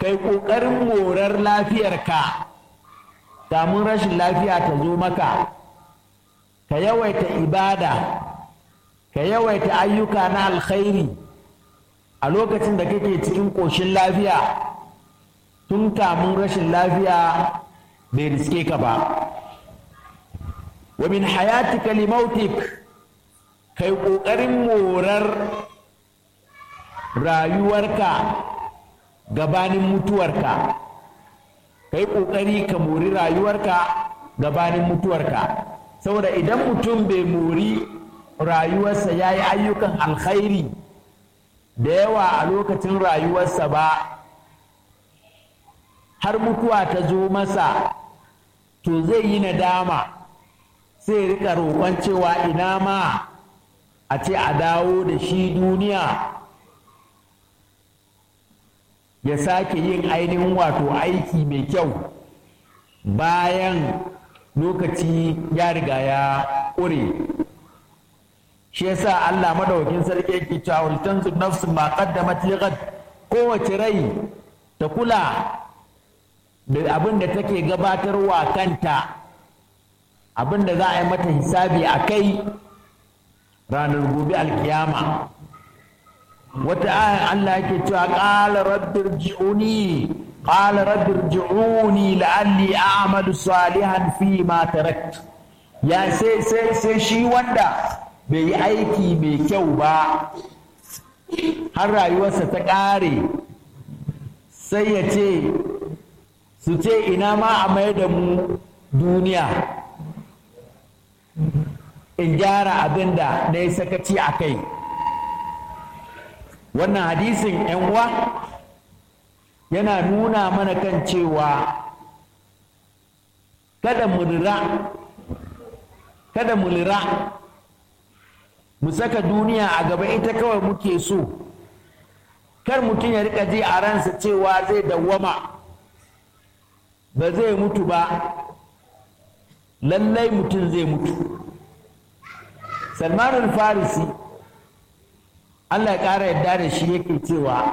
kai ƙoƙarin morar lafiyarka damun rashin lafiya ta zo maka ka yawaita ibada ka yawaita ayyuka na alkhairi a lokacin da kake cikin ƙoshin lafiya tun kamun rashin lafiya bai riske ka ba wa min hayatika limautik kai ƙoƙarin morar rayuwarka gabanin mutuwarka kai ƙoƙari ka mori rayuwarka gabanin mutuwarka saboda idan mutum bai mori rayuwarsa ya yi ayyukan alkhairi da yawa a lokacin rayuwarsa ba har mutuwa ta zo masa to zai yi nadama sai rika roƙon cewa ina ma a ce a dawo da shi duniya ya sake yin ainihin wato aiki mai kyau bayan lokaci ya riga ya ƙure shi yasa Allah madaukakin sarki yake cewa wal tanzur nafsu ma qaddamat lighad kowace rai ta kula da abin da take gabatarwa kanta abin da za a yi mata hisabi a kai ranar gobe alkiyama wata ayan Allah yake cewa qala rabbir ji'uni qala rabbir ji'uni la'alli a'malu salihan fi ma tarakt ya sai sai sai shi wanda bai yi aiki mai kyau ba har rayuwarsa ta ƙare sai ya ce su ce ina ma a mai da mu duniya in gyara abin da na yi sakaci a kai wannan hadisin uwa yana nuna mana kan cewa kada mu lira kada mu lira mu saka duniya a gaba ita kawai muke so kar mutum ya rika ji a ransa cewa zai dawwama ba zai mutu ba lallai mutum zai mutu salman farisi allah ya ƙara yadda da shi yake cewa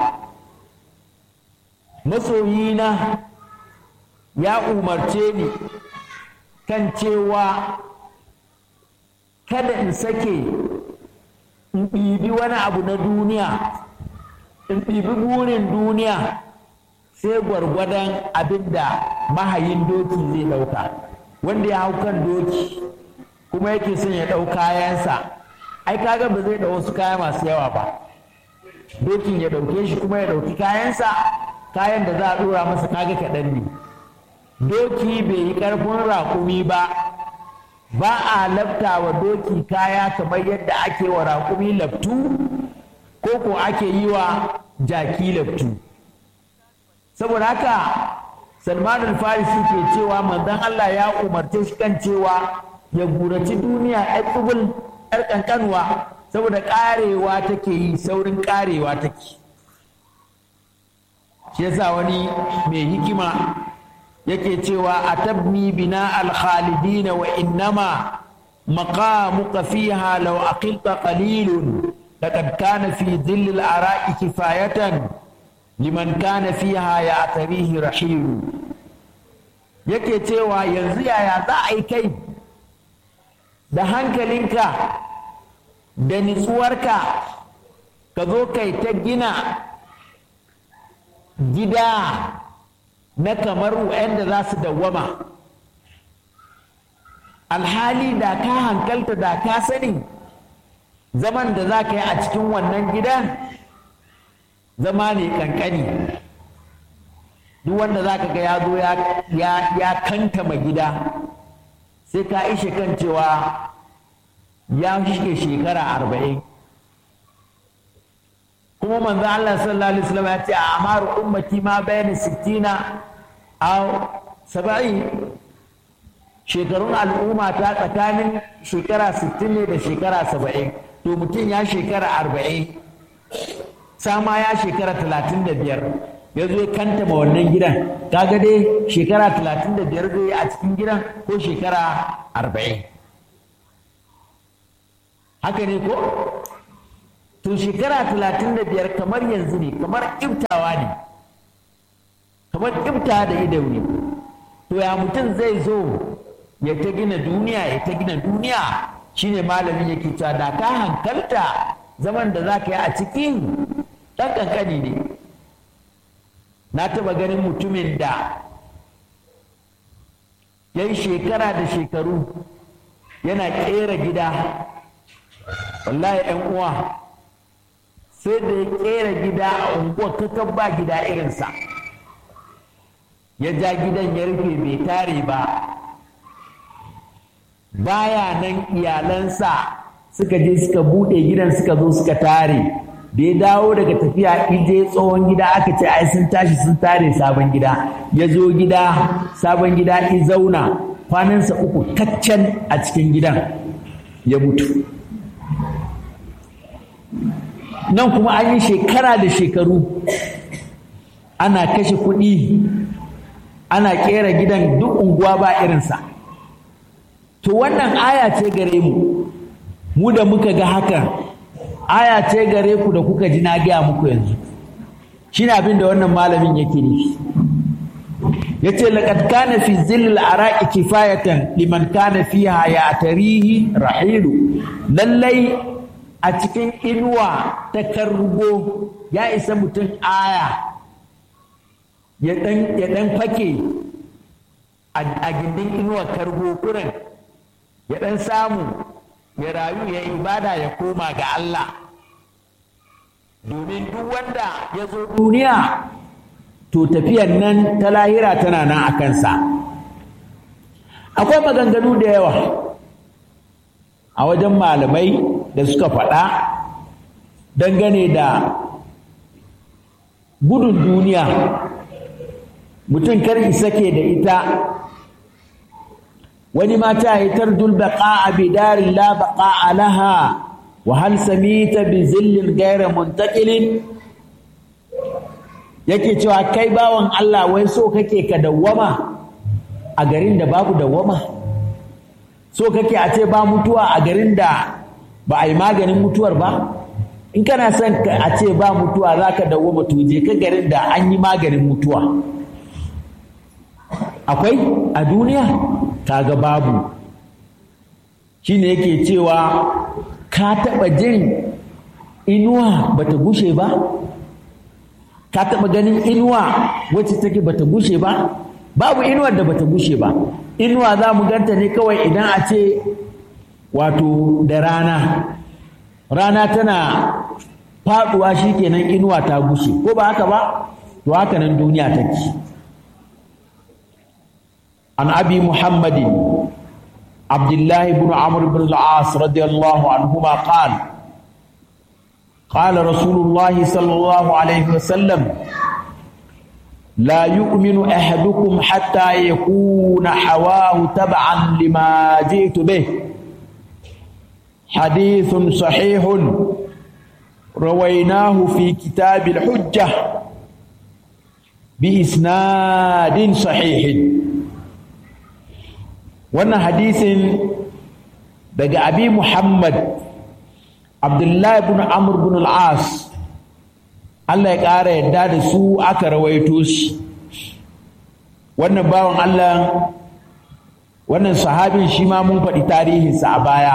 masoyina ya umarce ni kan cewa kada in sake in ɗibi wani abu na duniya in ɗibi burin duniya sai gwargwadon abin da mahayin doki zai ɗauka wanda ya hau kan doki kuma yake son ya ɗau kayansa ai kaga ba zai ɗau wasu kaya masu yawa ba dokin ya ɗauke shi kuma ya ɗauki kayansa kayan da za a ɗora masa kaga kaɗan ne doki bai yi ƙarfin raƙumi ba ba a lafta wa doki kaya kamar yadda ake wa raƙumi laftu ko ko ake yi wa jaki laftu saboda haka salman al-farisi ke cewa manzon Allah ya umarce shi kan cewa ya guraci duniya yar tsubul yar kankanwa saboda karewa take yi saurin karewa take shi yasa wani mai hikima yake cewa atabni bina al-khalidina wa innama maqamuka fiha law aqilta qalilun laqad kana fi dhill al-ara'i kifayatan liman kana fiha ya tarihi rahilu yake cewa yanzu yaya za a yi kai da hankalinka da nitsuwarka ka zo kai ta gina gida na kamar wa'anda za su dawwama alhali da ka hankalta da ka sani zaman da za ka yi a cikin wannan gidan zama ne kankani duk wanda za ka ga ya zo ya kantama gida sai ka ishe kan cewa ya shige shekara arba'in kuma manzo Allah sallallahu alaihi wasallam ya ce a amaru ummati ma bayna sittina aw saba'in shekarun al'umma ta tsakanin shekara sittin ne da shekara saba'in to mutum ya shekara arba'in sama ya shekara talatin da biyar ya zo ya kanta ma wannan gidan kaga dai shekara talatin da biyar zai a cikin gidan ko shekara arba'in haka ne ko to shekara talatin da biyar kamar yanzu ne kamar iftawa ne kamar ƙibta da ido ne to ya mutum zai zo ya ta gina duniya ya ta gina duniya shine malamin yake cewa da ka hankalta zaman da za ka yi a cikin ɗan ƙanƙani ne na taɓa ganin mutumin da ya yi shekara da shekaru yana ƙera gida wallahi ‘yan uwa sai da ya ƙera gida a unguwar kakan ba gida irinsa ya ja gidan ya rufe bai tare ba baya nan iyalansa suka je suka buɗe gidan suka zo suka tare da ya dawo daga tafiya ije tsohon gida aka ce ai sun tashi sun tare sabon gida ya zo gida sabon gida i zauna kwanansa uku kaccan a cikin gidan ya mutu nan kuma an yi shekara da shekaru ana kashe kuɗi ana ƙera gidan duk unguwa ba irinsa to wannan aya ce gare mu mu da muka ga hakan aya ce gare ku da kuka ji na gaya muku yanzu shi ne abin da wannan malamin yake nufi ya ce laƙad kana fi zillil araki kifayatan liman kana fiha ya tarihi rahilu lallai a cikin inuwa ta kargo ya isa mutum aya ya ɗan fake a gindin inuwa kargo kurin ya ɗan samu ya rayu ya ibada ya koma ga Allah domin duk wanda ya zo duniya to tafiyan nan ta lahira tana nan a kansa akwai maganganu da yawa a wajen malamai da suka faɗa dangane da gudun duniya mutum kar sake da ita wani mata ya tardul baqa bi darin la baqa laha wa hal samita bi zillin ghayra muntaqilin yake cewa kai bawan Allah wai so kake ka dawwama a garin da babu dawwama so kake a ce ba mutuwa a garin da ba a yi maganin mutuwar ba in kana son a ce ba mutuwa za ka dawwama to je ka garin da an yi maganin mutuwa akwai a duniya kaga babu shine yake cewa ka taɓa jin inuwa bata gushe ba ka taɓa ganin inuwa wacce take bata gushe ba babu inuwar da bata gushe ba inuwa za mu ganta ne kawai idan a ce wato da rana rana tana faɗuwa shikenan inuwa ta gushe ko ba haka ba to haka nan duniya take عن أبي محمد عبد الله بن عمرو بن العاص رضي الله عنهما قال قال رسول الله صلى الله عليه وسلم لا يؤمن أحدكم حتى يكون حواه تبعا لما جئت به حديث صحيح رويناه في كتاب الحجة بإسناد صحيح wannan hadisin daga abi muhammad abdullahi bin amr bin al-as Allah ya ƙara yadda da su aka rawaito shi wannan bawan Allah wannan sahabin shi ma mun faɗi tarihinsa a baya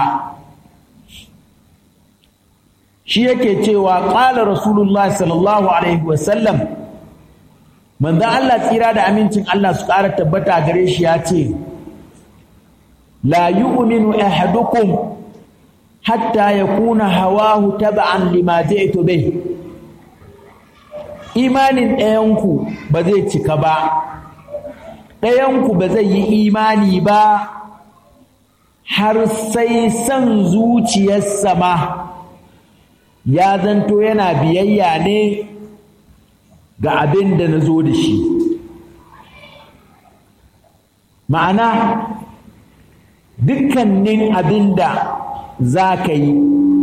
shi yake cewa ƙala rasulullah sallallahu alaihi wasallam manzan Allah tsira da amincin Allah su ƙara tabbata gare shi ya ce لا يؤمن أحدكم حتى يكون هواه تبعا لما جئت به imanin ɗayanku ba zai cika ba ɗayanku ba zai yi imani ba har sai son zuciyarsa ma ya zanto yana biyayya ne ga abin da na zo da shi ma'ana dukkanin abin da za ka yi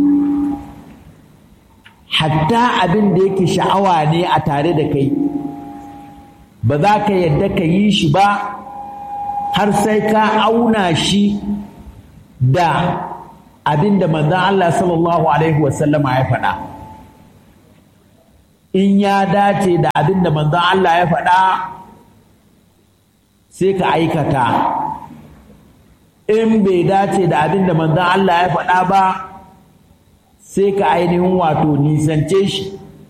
hatta abin da yake sha'awa ne a tare da kai ba za ka yadda ka yi shi ba har sai ka auna shi da abin da manzan Allah sallallahu Alaihi wasallama ya faɗa in ya dace da abin da manzan Allah ya faɗa sai ka aikata in bai dace da abin da manzon Allah ya faɗa ba sai ka ainihin wato nisance shi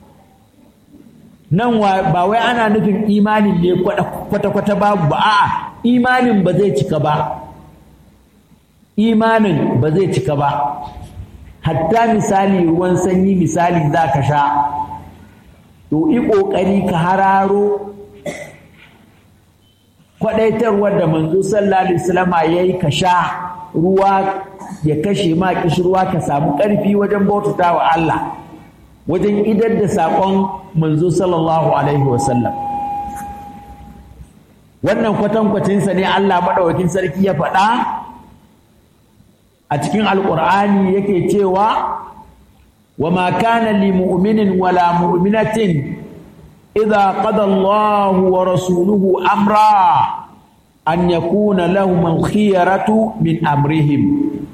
nan ba wai ana nufin imanin ne kwata-kwata babu ba a'a imanin ba zai cika ba imanin ba zai cika ba hatta misali ruwan sanyi misali za ka sha to yi ƙoƙari ka hararo kwaɗaitarwar da manzo sallallahu alaihi wasallama ya yi ka sha ruwa ya kashe ma ruwa ka samu ƙarfi wajen bautata wa Allah wajen idar da saƙon manzo sallallahu alaihi wasallam wannan kwatankwacinsa ne Allah maɗaukakin sarki ya faɗa a cikin alƙur'ani yake cewa wa ma kana li mu'minin wala mu'minatin idza qada Allahu wa rasuluhu amra an yakuna lahum al-khiyaratu min amrihim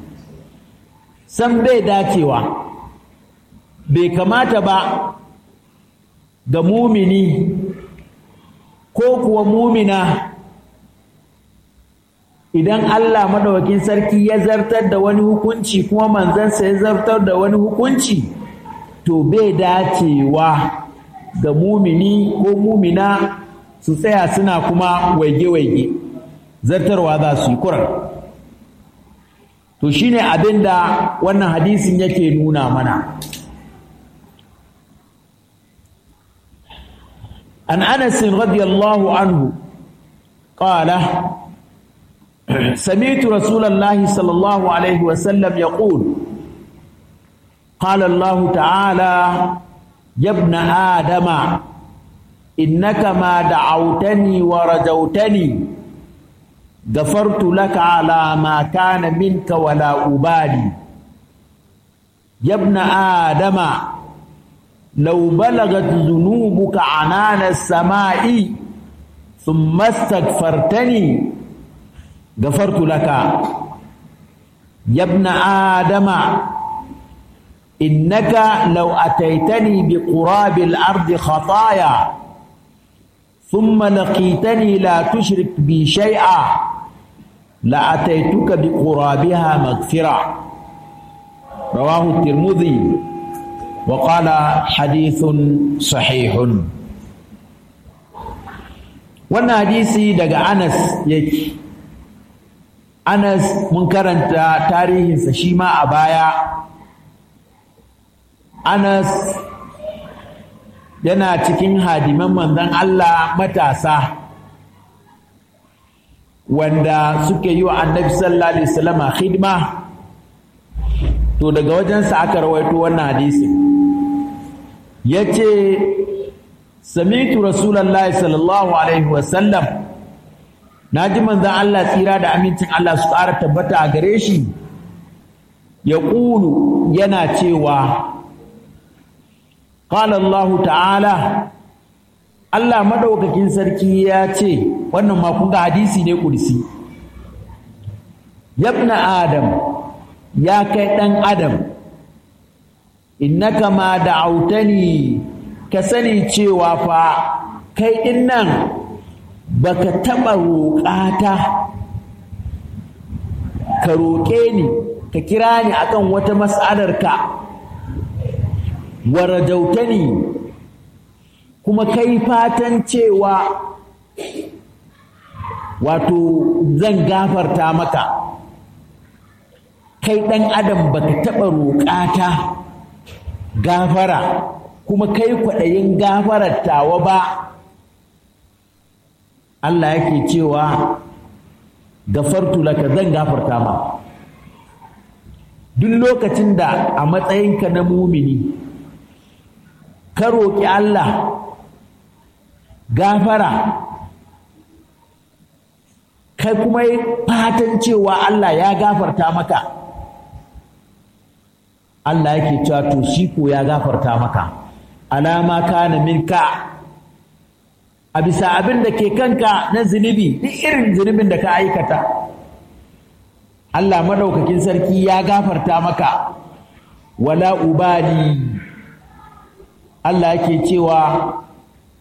san bai dacewa bai kamata ba ga mumini ko kuwa mumina idan Allah madawakin sarki ya zartar da wani hukunci kuma manzansa ya zartar da wani hukunci to bai dacewa ga mumini ko mumina su tsaya suna kuma waige-waige zartarwa za su yi kuran to shine abin da wannan hadisin yake nuna mana an anas radiyallahu anhu qala سمعت رسول الله صلى الله عليه وسلم يقول قال الله تعالى يا ابن آدم إنك ما دعوتني ورجوتني غفرت لك على ما كان منك ولا أبالي يا ابن آدم لو بلغت ذنوبك عنان السماء ثم استغفرتني غفرت لك يا ابن آدم إنك لو أتيتني بقراب الأرض خطايا ثم لقيتني لا تشرك بي شيئا لأتيتك بقرابها مغفرة رواه الترمذي وقال حديث صحيح wannan hadisi daga Anas yake Anas mun karanta tarihinsa shi ma a baya Anas yana cikin hadiman manzon Allah matasa wanda suke yi wa annabi sallallahu alaihi wasallam khidma to daga wajensa aka rawaito wannan hadisi yace sami'tu rasulullahi sallallahu alaihi wasallam naji manzon Allah tsira da amincin Allah su ƙara tabbata a gare shi ya ƙulu yana cewa qala Allah ta'ala Allah madaukakin sarki ya ce wannan ma kun ga hadisi ne kursi yabna adam ya kai dan adam innaka ma da'autani ka sani cewa fa kai din nan baka taba roƙata ka roƙe ni ka kira ni akan wata mas'alar ka warajautani kuma kai fatan cewa wato zan gafarta maka kai ɗan adam baka taɓa roƙata gafara kuma kai kwaɗayin gafarar tawa ba Allah yake cewa gafartu laka zan gafarta ma duk lokacin da a matsayinka na mumini ka roƙi Allah gafara kai kuma yi fatan cewa Allah ya gafarta maka Allah yake cewa to shi ko ya gafarta maka alama kana minka a bisa abin da ke kanka na zunubi duk irin zunubin da ka aikata Allah madaukakin sarki ya gafarta maka wala ubali Allah yake cewa